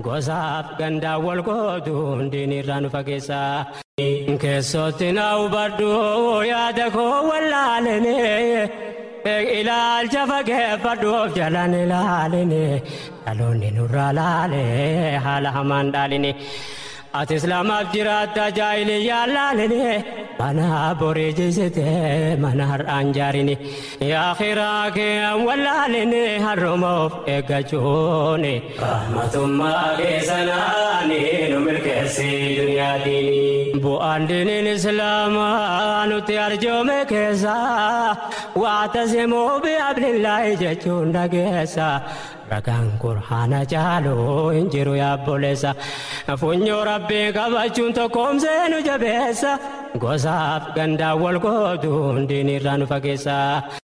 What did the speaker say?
gosaaf gandaa wal gootu diinirraa nu fageessa. Keessootti na hubadhu yaada koo wallaalini ilaalcha fageeffadhuuf jalaan ilaalini dhaloonni nurraa laale haala hamaan dhaalini. Ati islaamaaf jiraatta jaahiliyyaa laalini mana borii jisite mana har'aan jaarini yaakiraa kee wallaalini har'umoof eeggachuuni. Rahmatummaa keessanaani nu milkeessi duniyaatiin. Bu'aan diiniin islaamaa nuti arjoome keessa waa tasimuu bi'ablillaahi jechuun dhageessa. Ragaan qur'aana caalu hin jiru yaabboleessa. Funyoo rabbii qabachuun tokkoomsee nu jabeessa. Gosaaf gandaa wal gootu diinirraa nu fageessa.